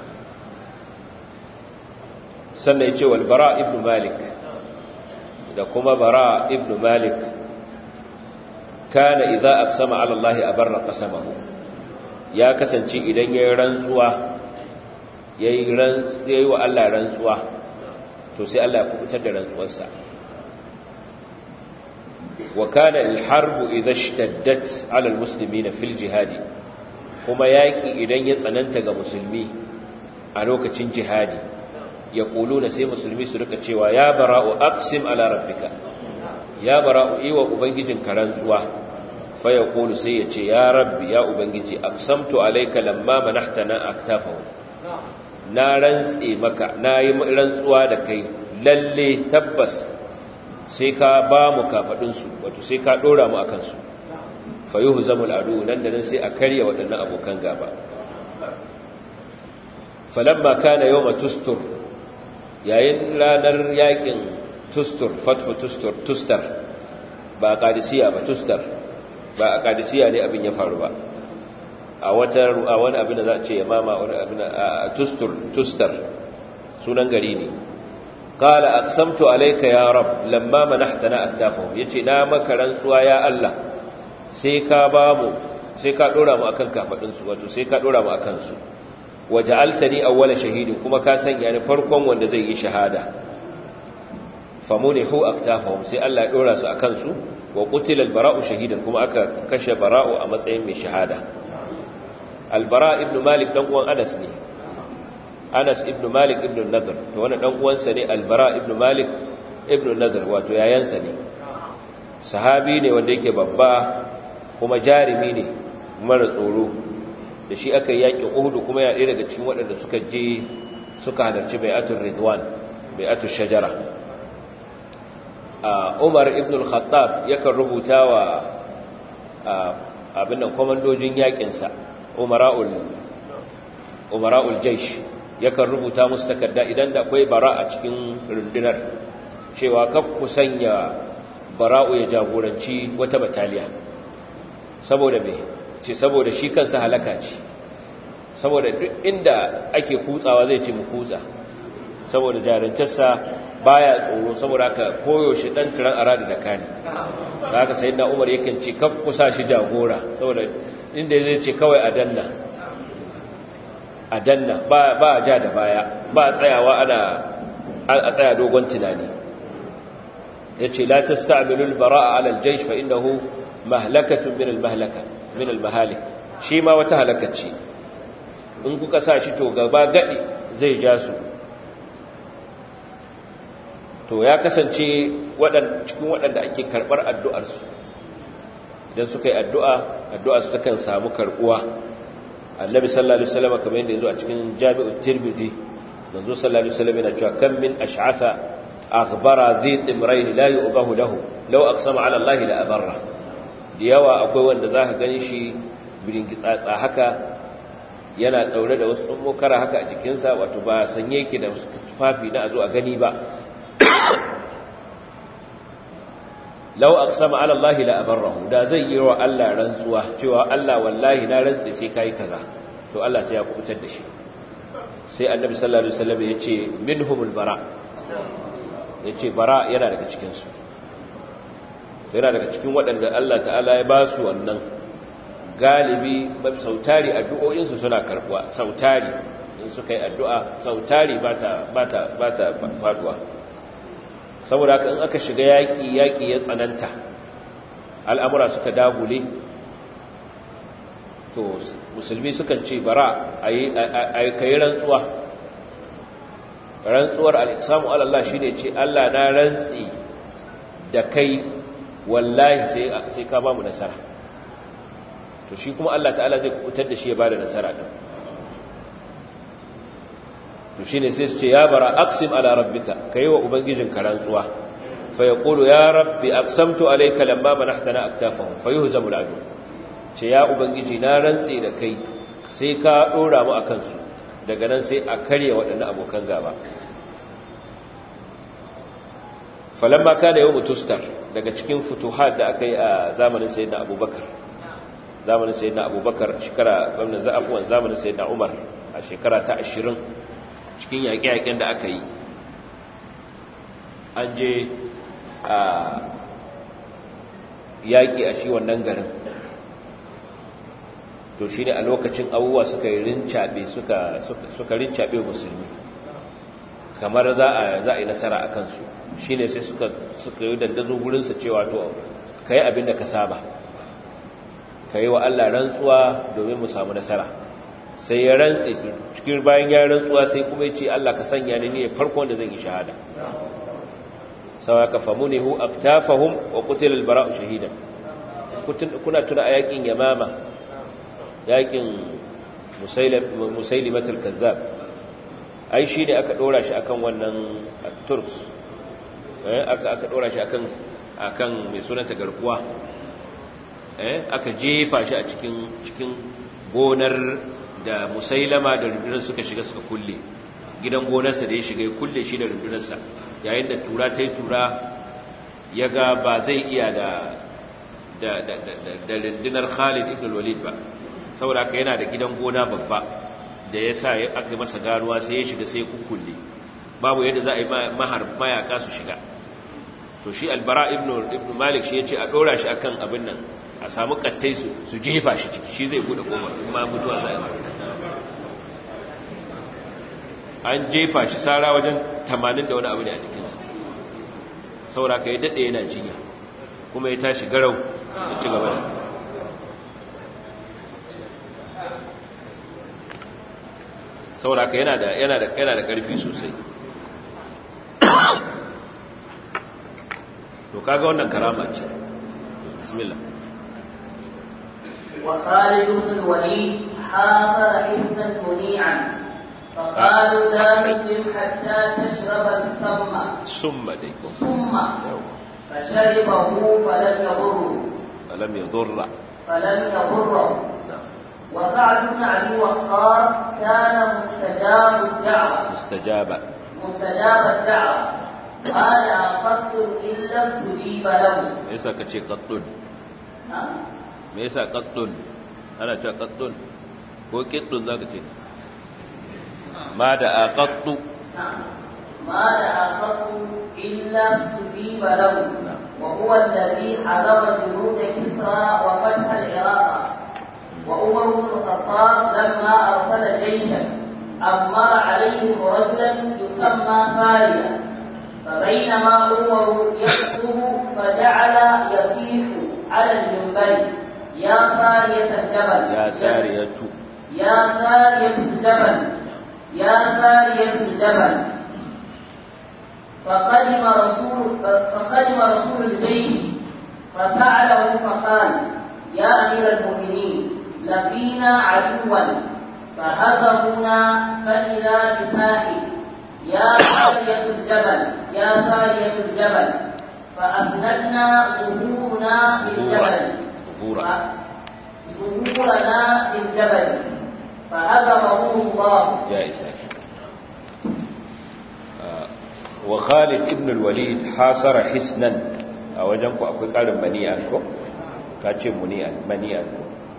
sannan yace wal bara ibn malik da kuma bara ibn malik kana idza aqsama ala Allah abarra qasamahu ya kasance idan yayin rantsuwa yayi wa Allah rantsuwa to sai Allah ya kubutar da rantsuwarsa wa kana al-harbu idha ishtaddat 'ala al-muslimina fil jihadi kuma yaki idan ya tsananta ga musulmi a lokacin jihadi ya kuluna sai musulmi su rika cewa ya bara'u aqsim ala rabbika ya bara'u iwa ubangijin rantsuwa fa ya kulu sai ya ce ya rabbi ya ubangiji aqsamtu alayka lamma manahtana aktafahu na rantse maka na yi rantsuwa da kai lalle tabbas sai ka ba mu kafaɗinsu wato sai ka ɗora mu a kansu fayuhu zamul adu nan da nan sai a karya waɗannan abokan gaba falamma kana yau tustur yayin ranar yakin tustur fatfa tustur tustar ba a kadisiya ba tustar ba a kadisiya ne abin ya faru ba a wani abin da za a ce ya mama wani abin a tustur tustar sunan gari ne qala aqsamtu alayka ya rab lamma manahtana aktafahum yace na maka rantsuwa ya Allah sai ka ba mu sai ka dora mu akan kafadin su wato sai ka dora mu akan su waja'altani awwala shahidin kuma ka sanya ni farkon wanda zai yi shahada famunihu aktafahum sai Allah ya dora su akan su wa qutila al-bara'u shahidan kuma aka kashe bara'u a matsayin mai shahada albara ibn malik dan uwan anas ne anas ibn malik ibn nadr to wannan dan uwansa ne albara ibn malik ibn nadr wato yayansa ne sahabi ne wanda yake babba kuma jarimi ne mara tsoro da shi aka yakin uhud kuma yana ɗaya daga cikin waɗanda suka je suka halarci bai'atul ridwan bai'atul shajara umar ibn al-khattab yakan rubuta wa abin nan komandojin yakinsa umara'ul umara'ul jaish yakan rubuta musu takarda idan da akwai bara a cikin rundunar cewa kaf ku sanya bara'u ya jagoranci wata bataliya saboda me ce saboda shi kansa halaka ce saboda duk inda ake kutsawa zai ce mu kutsa saboda jarantarsa baya tsoro saboda haka koyaushe dan tiran arada da kani haka sayyidina umar yakan ce kaf ku sa shi jagora saboda inda zai ce kawai a danna a danna ba a ja da baya ba a tsayawa ana a tsaya dogon tunani ya ce la ta sta'amilul bara'a alal jaish fa innahu mahlakatun min al-mahlaka min al-mahalik shi ma wata halakacce in kuka sa shi to gaba gadi zai ja su to ya kasance cikin waɗanda ake karɓar addu'arsu idan suka yi addu'a addu'a su takan samu karɓuwa annabi sallallahu alaihi wasallam kamar yadda yazo a cikin jami'ut tirmidhi manzo sallallahu alaihi wasallam yana cewa kam min ash'atha akhbara zai timrayn la yu'bahu lahu law aqsama ala Allah la abarra da yawa akwai wanda zaka gani shi biringitsatsa haka yana daure da wasu mokara haka a jikinsa wato ba sanye yake da tufafi na a zo a gani ba lau aqsama ala Allah la abarrahu da zai yi wa Allah rantsuwa cewa Allah wallahi na rantsi sai kai kaza to Allah sai ya kubutar da shi sai annabi sallallahu alaihi wasallam ya ce minhumul bara yace bara yana daga cikin su yana daga cikin waɗanda Allah ta'ala ya ba su wannan galibi sautari addu'o'insu suna karbuwa sautari in suka yi addu'a sautari ba ta faduwa saboda haka in aka shiga yaƙi yaƙi ya tsananta al'amura suka dagule to musulmi sukan ce bara a yi rantsuwa rantsuwar al'iksamu Allah shi ne ce Allah na rantsi da kai wallahi sai ka ba mu nasara to shi kuma Allah ta'ala zai kubutar da shi ya bada nasara din to shine sai su ce ya bara aqsim ala rabbika kai wa ubangijin ka rantsuwa fa yaqulu ya rabbi aqsamtu alayka lamma manahtana aktafahum fayuhzamu al'adu ce ya ubangiji na rantsi da kai sai ka dora mu akan su daga nan sai a karya waɗannan abokan gaba falamma kana yawmu tustar daga cikin futuhat da aka yi a zamanin sayyidina abubakar zamanin sayyidina abubakar shekara gwamnan za'afuwan zamanin sayyidina umar a shekara ta ashirin cikin yaƙe-yaƙen da aka yi an je a yaƙi a shi wannan garin to shi ne a lokacin abubuwa suka yi rincaɓe suka rincaɓe musulmi kamar za a yi nasara a kansu shi ne sai suka yi dandazo gurinsa cewa to ka yi abin da ka saba ka yi wa Allah rantsuwa domin mu samu nasara sai ya rantse cikin bayan ya rantsuwa sai kuma ya ce Allah ka sanya ni ne farko wanda zan yi shahada sau aka famu ne hu aftafahum wa kutil albara'u shahidan kuna tuna a yakin yamama yakin musailimatul kazzab ai shi ne aka dora shi akan wannan turks aka dora shi akan akan mai sunanta garkuwa aka jefa shi a cikin cikin gonar da musailama da rundunar suka shiga suka kulle gidan gonarsa da ya shiga ya kulle shi da rundunarsa yayin da tura ta yi tura ya ga ba zai iya da da rundunar khalid ibn walid ba saboda haka yana da gidan gona babba da ya sa aka yi masa ganuwa sai ya shiga sai ya kukkulle babu yadda za a yi mayaka su shiga to shi albara ibn malik shi ya ce a ɗora shi akan abin nan a samu kattai su jefa shi ciki shi zai bude kofar ma mutuwa za an jefa shi sara wajen tamanin da wani abu ne a jikinsa saura ka yi daɗe yana jinya kuma ya tashi garau da ci gaba da saura ka yana da ƙarfi sosai to kaga wannan karama ce bismillah وخالد بن الوليد حاصر حسنا منيعا فقالوا لا تسلم حتى تشرب السم ثم ديكم ثم فشربه فلم يضره فلم يضر فلم يضره نعم وسعد بن ابي وقاص كان مستجاب الدعوه مستجاب مستجاب الدعوه قال قط الا استجيب له me yasa kace qattun نعم me yasa qattun ana cewa qattun ko qittun zaka ce ma da aqattu نعم ما دعا قط إلا استجيب له نعم. وهو الذي حضر جنود كسرى وفتح العراق وعمر بن الخطاب لما أرسل جيشا أمر عليهم رجلا يسمى ساريا فبينما عمر يخطب فجعل يصيح على المنبر يا سارية الجبل ya sariyatu يا سارية الجبل يا سارية الجبل فقدم رسول فقدم رسول الجيش فسأله فقال يا أمير المؤمنين لقينا عدوا فهزمونا فإذا بساحل يا سارية الجبل يا سارية الجبل فأسندنا ظهورنا للجبل ظهورا ظهورنا للجبل فهزمه الله يا إساء وخالد ابن الوليد حاصر حسنا a wajen ku akwai ƙarin mani'an ko ka ce muni'an mani'an ko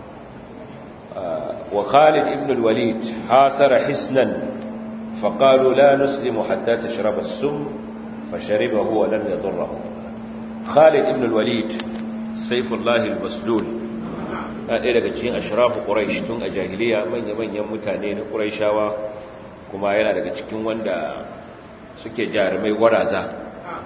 wa Khalid ibn al-Walid hasara hisnan faqalu la nuslimu hatta tashraba as-sum fasharibahu wa lam yadurruhu Khalid ibn al-Walid sayfullah al-maslul ɗaya daga cikin ashrafu quraish tun a jahiliya manya-manyan mutane na quraishawa kuma yana daga cikin wanda suke jarumai gwaraza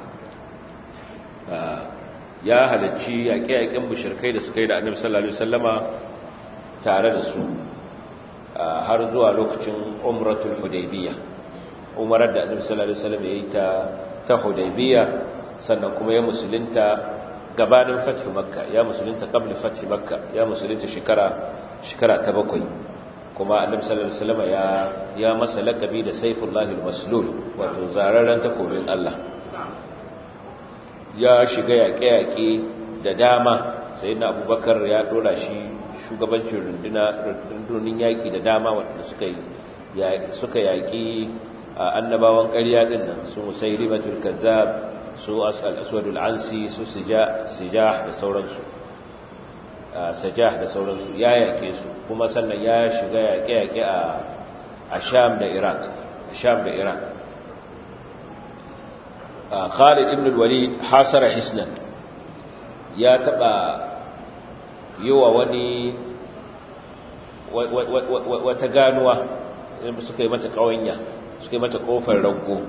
ya halarci yaƙe-yaƙen mushirkai da suka yi da annabi sallallahu alaihi wasallama tare da su har zuwa lokacin umratul hudaybiyya umarar da annabi sallallahu alaihi wasallam ya yi ta ta hudaybiyya sannan kuma ya musulunta gabanin fath makka ya musulunta qabla fath makka ya musulunta shekara shekara ta bakwai kuma annabi sallallahu alaihi wasallam ya ya masa laqabi da sayfullahi al-maslul wato zararren takobin Allah ya shiga yaƙe-yaƙe da dama sai na abubakar ya ɗora shi shugabancin rundunin yaƙi da dama waɗanda suka yaƙi a annabawan ƙarya ɗin nan su musai ribatul kazzab su aswadul ansi su sijah da sauransu sajah da sauransu ya yaƙe su kuma sannan ya shiga yaƙe-yaƙe a sham da iraq sham da iraq Khalid ibn al-Walid hasara hisnan ya taba yiwa wani wata ganuwa suka yi mata kawanya suka yi mata kofar rago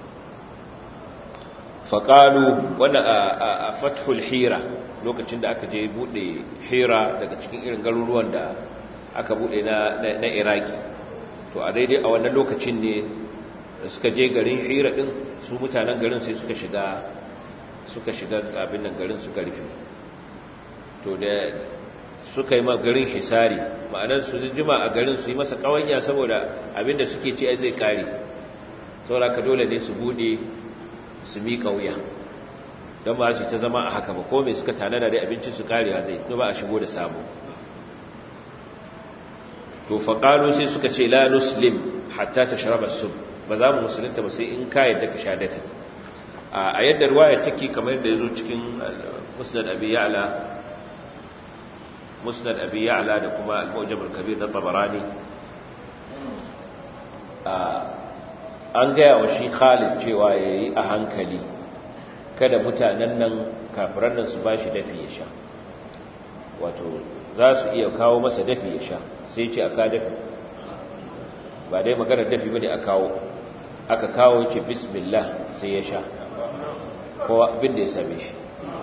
faƙalu wanda a fathul hira lokacin da aka je buɗe hira daga cikin irin garuruwan da aka buɗe na iraki to a daidai a wannan lokacin ne da suka je garin hira ɗin su mutanen garin sai suka shiga suka shiga abin nan garin suka rufe to da suka yi garin hisari ma'anar su jima a garin su yi masa kawanya saboda abin da suke ce zai kare saboda ka dole ne su bude su miƙa wuya don ba su ta zama a haka ba ko mai suka tanada da abincin su karewa zai ba a shigo da sabo to faƙalu sai suka ce la nuslim hatta ta sharabar sub ba za mu musulunta ba sai in ka yadda ka sha dafi a yadda ruwaya take kamar yadda ya zo cikin musnad abi ya'la musnad abi ya'la da kuma al-mujam al-kabir na tabarani an gaya wa shi Khalid cewa yayi a hankali kada mutanen nan kafiran nan su bashi dafi ya sha wato za su iya kawo masa dafi ya sha sai ce aka dafi ba dai maganar dafi bane a kawo aka kawo ce bismillah sai ya sha kowa abin da ya same shi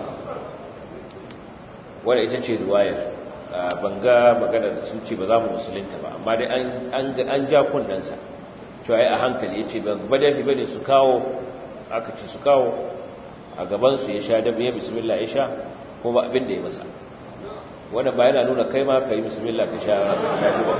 wadda ita ce ruwayar banga magana da sun ce ba za mu musulunta ba amma dai an ja kundansa cewa ya a hankali ya ce ba dafi bane su kawo aka ce su kawo a gabansu ya sha dabi ya bismillah ya sha ko ba abin da ya masa wadda ba yana nuna kai ma ka yi bismillah ka sha duba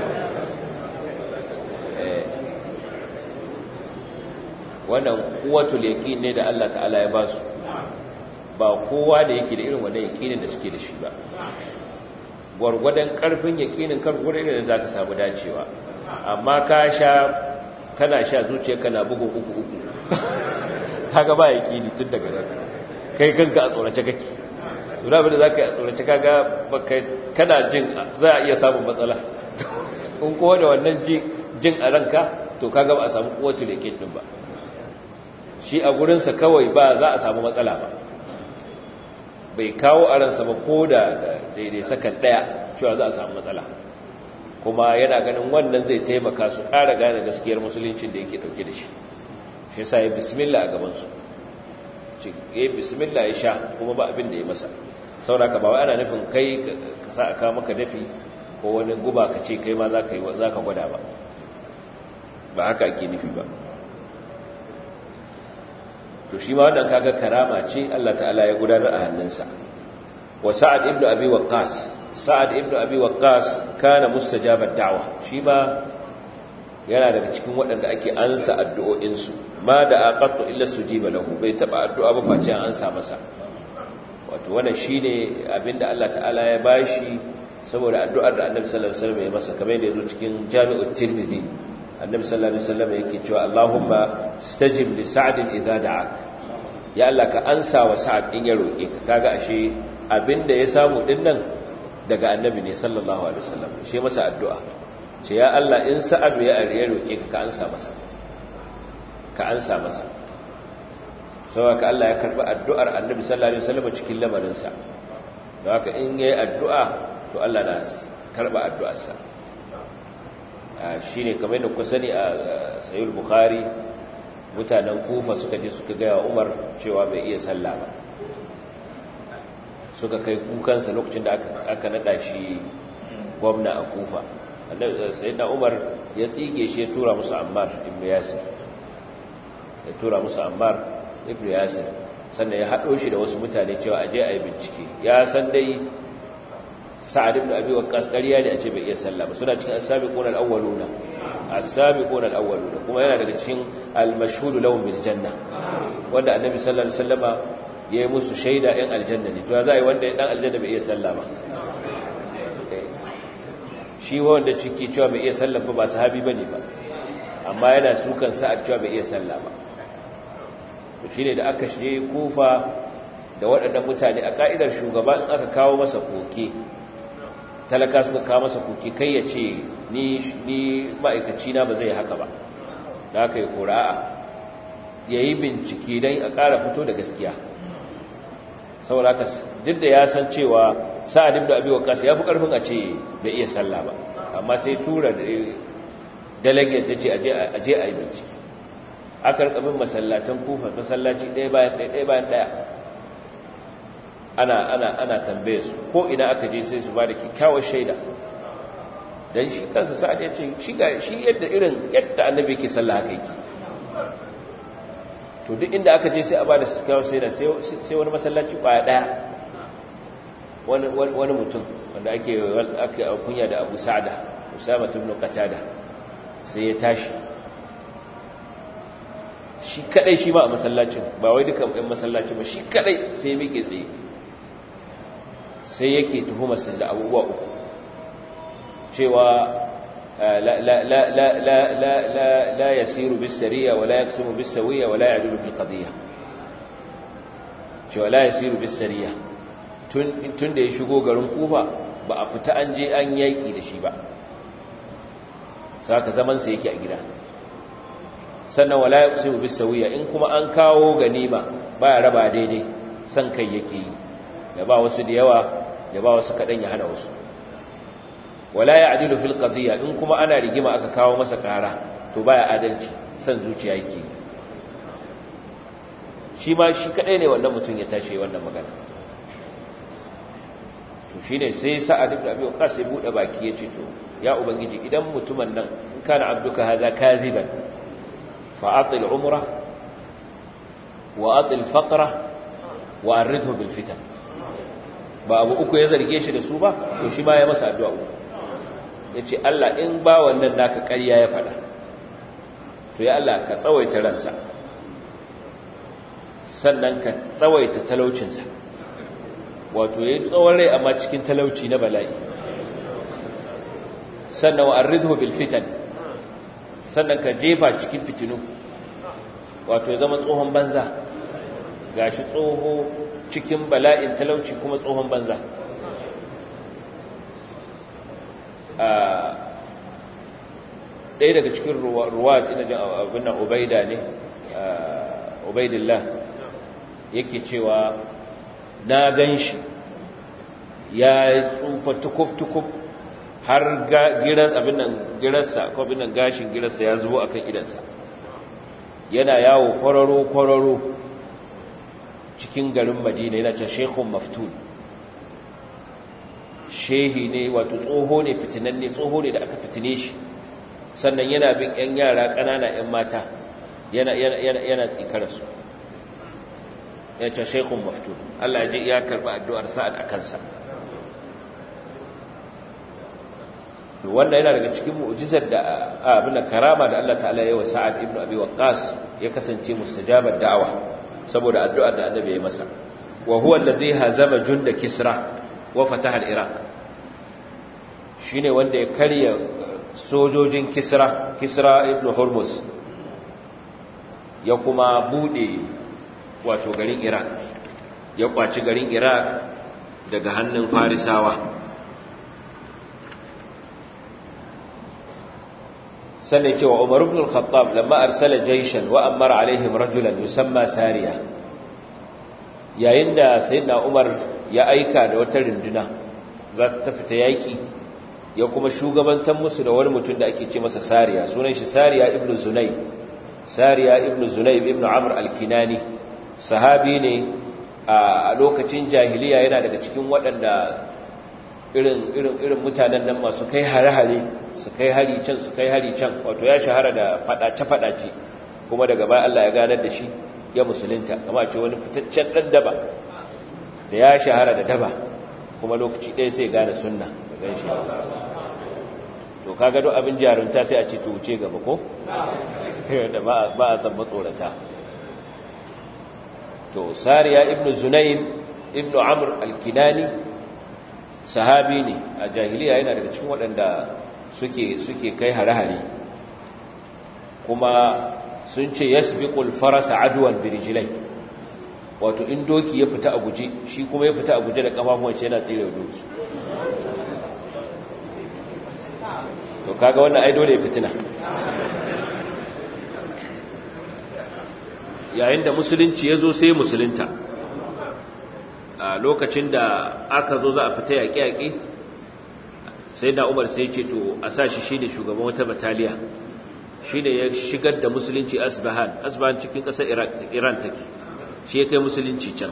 wannan kuwatul yaqin ne da Allah ta'ala ya ba su ba kowa da yake da irin wannan yaqinin da suke da shi ba gwargwadon karfin yaqinin kan gurin da zaka samu dacewa amma ka sha kana sha zuciyarka na bugun uku uku kaga ba yaqini tun daga nan kai kanka a tsorace kake to da bada zaka yi a tsorace kaga baka kana jin za a iya samun matsala in kowa da wannan jin a ranka to kaga ba a samu kuwatul yaqin din ba shi a gurinsa kawai ba za a samu matsala ba bai kawo a ransa ba ko da daidai sakan daya cewa za a samu matsala kuma yana ganin wannan zai taimaka su ƙara gane gaskiyar musuluncin da yake ɗauke da shi shi sa ya bismillah a gabansu ya yi bismillah ya sha kuma ba abin da ya masa sauraka ba wa ana nufin kai ka sa a kawo maka dafi ko wani guba ka ce kai ma za ka gwada ba ba haka ake nufi ba to shi ma wannan kaga karama ce Allah ta'ala ya gudanar a hannunsa wa sa'ad ibn abi waqqas sa'ad ibn abi waqqas kana mustajabat da'wa shi ma yana daga cikin waɗanda ake ansa addu'o'insu ma da aqattu illa sujiba lahu bai taba addu'a ba face an ansa masa wato wannan shine abinda Allah ta'ala ya bashi saboda addu'ar da Annabi sallallahu alaihi wasallam ya masa kamar yadda yazo cikin Jami'ut Tirmidhi Annabi sallallahu alaihi wasallam yake cewa Allahumma stajib li Sa'd idza da'ak ya Allah ka ansa wa Sa'd in ya roke ka kaga ashe abinda ya samu dinnan daga Annabi ne sallallahu alaihi wasallam shi masa addu'a ce ya Allah in sa'adu ya ariya roƙe ka ka ansa masa ka ansa masa sau haka Allah ya karɓi addu'ar annabi sallallahu Alaihi wasallam cikin lamarinsa da haka in ya yi addu'a to Allah na karɓa addu'arsa shi ne kamar da kusa ne a sayul bukhari mutanen kufa suka je suka gaya umar cewa bai iya sallah ba suka kai kukansa lokacin da aka naɗa shi gwamna a kufa sayyidina umar ya tsige shi ya tura musu ammar ibn yasir ya tura musu ammar ibn yasir sannan ya haɗo shi da wasu mutane cewa aje a yi bincike ya san dai sa'ad ibn abi waqqas ƙarya ne a ce bai iya sallah ba suna cikin as-sabiquna al-awwaluna as-sabiquna al-awwaluna kuma yana daga cikin al-mashhud lahum bil janna wanda annabi sallallahu alaihi wasallama yayi musu shaida ɗan aljanna ne to za a yi wanda ɗan aljanna bai iya sallah ba shi wanda ciki cewa bai iya sallah ba ba sahabi bane ba amma yana sukan sa'ad cewa bai iya sallah ba to shine da aka shige kufa da waɗannan mutane a ka'idar shugaba in aka kawo masa koke talaka suka kawo masa koke kai ya ce ni ni ma'aikaci na ba zai haka ba da aka yi ƙura'a ya yi bincike don a ƙara fito da gaskiya saboda haka duk da ya san cewa sa'ad ibn abi waqas ya fi karfin a ce bai iya sallah ba amma sai tura da delegate yace aje aje a yi bincike aka rikabin masallatan kufa masallaci ɗaya bayan ɗaya ɗaya bayan ɗaya ana ana ana tambaye su ko ina aka je sai su ba da kyakkyawar shaida dan shi kansa sa'ad ya ce shi ga shi yadda irin yadda annabi yake sallah haka yake to duk inda aka je sai a ba da kyakkyawar shaida sai wani masallaci kwaya ɗaya wani mutum wanda ake ake kunya da Abu Sa'da Usama ibn Qatada sai ya tashi shi kadai shi ba a masallacin ba wai dukan ɗan masallaci ba shi kadai sai ya miƙe tsaye sai yake tuhumar sa da abubuwa uku cewa la la la la la la la la yasiru bis sariya wa la yaksumu bis sawiya wa la ya'dulu fil qadiyya cewa la yasiru bis sariya tun da ya shigo garin kufa ba a fita an je an yaƙi da shi ba saka zamansa yake a gida sannan wala ya kusa bis sauya in kuma an kawo ganima ba ya raba daidai san kai yake yi ya ba wasu da yawa ya ba wasu kaɗan ya hana wasu wala ya adilu fil qadiyya in kuma ana rigima aka kawo masa ƙara to baya adalci san zuciya yake shi ma shi kaɗai ne wannan mutum ya tashi wannan magana to shi ne sai sa'ad ibn abi waqas ya bude baki ya ce to ya ubangiji idan mutumin nan in kana abduka hadha kadhiban fa atil umra wa atil faqra wa aridhu bil fitan ba abu uku ya zarge shi da su ba to shi ma ya masa addu'a uku yace Allah in ba wannan naka ƙarya ya fada to ya Allah ka tsawaita ransa sannan ka tsawaita talaucinsa wato ya yi tsawon rai amma cikin talauci na bala'i sannan wa arridhu bil fitan sannan ka jefa cikin fitinu wato ya zama tsohon banza gashi tsoho cikin bala'in talauci kuma tsohon banza ɗaya daga cikin ruwa ina jin abin nan ubaida ne ubaidillah yake cewa na gan shi ya tsufa tukuf-tukuf har giras abin nan girarsa ko abin nan gashin girarsa ya zubo akan idansa yana yawo kwararo-kwararo cikin garin madina yana can shekun maftun shehi ne wato tsoho ne fitinan ne tsoho ne da aka fitine shi sannan yana bin 'yan yara ƙanana 'yan mata yana tsikararsu ya ce shaikun maftu Allah ya ji ya karɓi addu'ar sa'ad a kansa to wanda yana daga cikin mu'jizar da abin da karama da Allah ta'ala ya wa Sa'ad ibn Abi Waqqas ya kasance mustajabar da'awa saboda addu'ar da Annabi ya masa wa huwa alladhi hazama junda Kisra wa fataha al-Iraq shine wanda ya karya sojojin Kisra Kisra ibn Hormuz ya kuma bude wato garin Iraq ya kwaci garin Iraq daga hannun Farisawa sannan cewa Umar ibn al-Khattab lamma arsala jayshan wa amara alaihim rajulan yusamma Sariya yayin da sayyidina Umar ya aika da wata runduna za ta fita yaki ya kuma shugabantar musu da wani mutum da ake ce masa Sariya sunan shi Sariya ibn Zunayb Sariya ibn Zunayb ibn Amr al-Kinani sahabi ne a lokacin jahiliya yana daga cikin waɗanda irin irin irin mutanen nan masu kai hare-hare su kai hari can su kai hari can wato ya shahara da fadace-fadace kuma daga baya Allah ya ganar da shi ya musulunta kama ce wani fitaccen dan daba da ya shahara da daba kuma lokaci ɗaya sai gane sunna da gan shi to kaga duk abin jarunta sai a ce to wuce gaba ko da ba a san matsorata to sariya ibnu zunayn ibnu amr al-kinani sahabi ne a jahiliya yana daga cikin waɗanda suke suke kai hare-hare kuma sun ce yasbiqul farasa adwan birijlai wato in doki ya fita a guje shi kuma ya fita a guje da kafafuwan shi yana tsire doki to kaga wannan ai dole ya fitina yayin da musulunci ya zo sai musulunta a lokacin da aka zo za a fita yaƙe-yaƙe sai da umar sai ce to a sa shi shi ne shugaban wata bataliya shi ne ya shigar da musulunci asbahan asbahan cikin ƙasar iran take shi ya kai musulunci can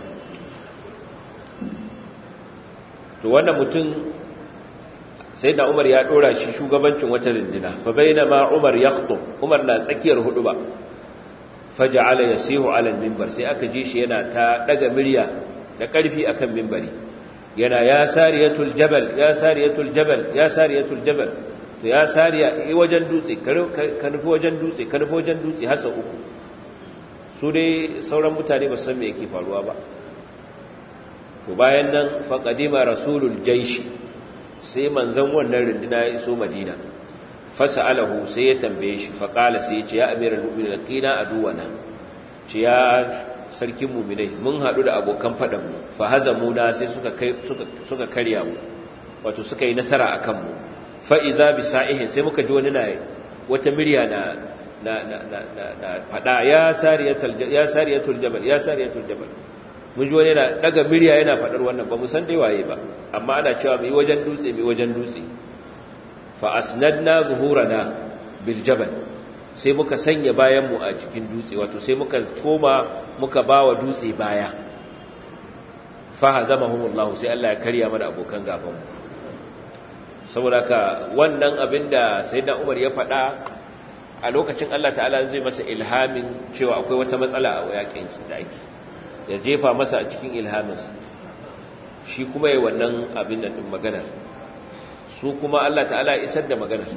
to wannan mutum sai da umar ya ɗora shi shugabancin wata rindina fa bai na ma umar ya umar na tsakiyar hudu ba faja'ala yasihu ala al-minbar sai aka ji shi yana ta daga murya da ƙarfi akan minbari yana ya sariyatul jabal ya sariyatul jabal ya sariyatul jabal to ya sariya yi wajen dutse ka nufi wajen dutse ka nufi wajen dutse hasa uku su dai sauran mutane ba san me yake faruwa ba to bayan nan faqadima rasulul jaishi sai manzon wannan runduna ya iso madina fasa'alahu sai ya tambaye shi faqala sai ya ce ya amiral mu'minin qina aduwana ce ya sarkin mu'minai mun hadu da abokan fadan mu fa hazamuna sai suka kai suka suka karya mu wato suka yi nasara akan mu fa idza bi sa'ihin sai muka ji wani na wata murya na na na na na fada ya sariyatul ya sariyatul jabal ya sariyatul jabal mun ji wani na daga murya yana fadar wannan ba mu san dai waye ba amma ana cewa mai wajen dutse mai wajen dutse fa asnadna zuhurana bil jabal sai muka sanya bayan mu a cikin dutse wato sai muka koma muka bawa dutse baya fa hazamahumullahu sai Allah ya karya mana abokan gaban mu saboda ka wannan abinda sayyidina Umar ya faɗa a lokacin Allah ta'ala zai masa ilhamin cewa akwai wata matsala a yakin su da ake ya jefa masa a cikin ilhaminsa shi kuma yi wannan abin da ɗin maganar su kuma Allah ta'ala isar da maganar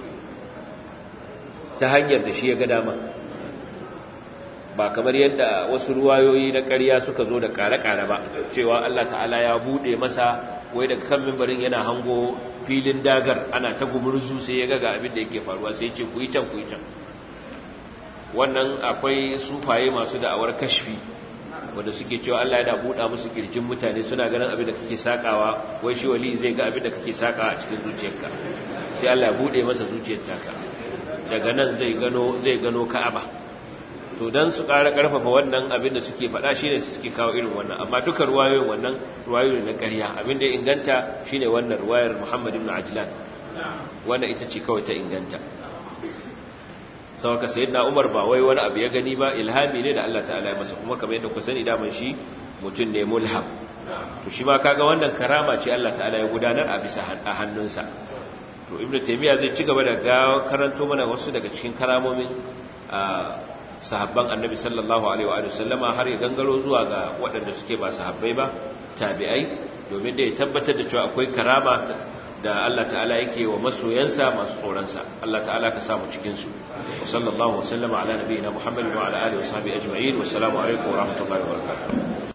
ta hanyar da shi ya ga dama ba kamar yadda wasu ruwayoyi na ƙarya suka zo da ƙare-ƙare ba cewa Allah ta'ala ya buɗe masa wai daga kan mimbarin yana hango filin dagar ana ta gumurzu sai ya ga abin da yake faruwa sai ce ku yi can ku yi can wannan akwai sufaye masu da'awar kashfi wanda suke cewa Allah yana buɗa musu kirjin mutane suna ganin abin da kake sakawa wai shi wali zai ga abin da kake sakawa a cikin zuciyarka sai Allah ya buɗe masa zuciyar taka daga nan zai gano zai gano Ka'aba to dan su ƙara ƙarfafa wannan abin da suke faɗa shine suke kawo irin wannan amma duka ruwayoyin wannan ruwayoyi na ƙarya abin da inganta shine wannan ruwayar Muhammad ibn Ajlan wannan ita ce kawai ta inganta sauka sayyidina Umar ba wai wani abu ya gani ba ilhami ne da Allah ta'ala ya masa kuma kamar yadda ku sani daman shi mutum ne mulham to shi ma kaga wannan karama ce Allah ta'ala ya gudanar a bisa a hannunsa to ibnu taymiya zai ci gaba da ga karanto mana wasu daga cikin karamomin sahabban annabi sallallahu alaihi wa sallama har ya gangaro zuwa ga waɗanda suke ba sahabbai ba tabi'ai domin da ya tabbatar da cewa akwai karama da Allah ta'ala yake wa masoyansa masu tsoronsa Allah ta'ala ka samu cikinsu wa sallallahu wa sallama ala nabiyina Muhammad wa ala alihi wa sahbihi ajma'in wa assalamu alaikum wa rahmatullahi wa barakatuh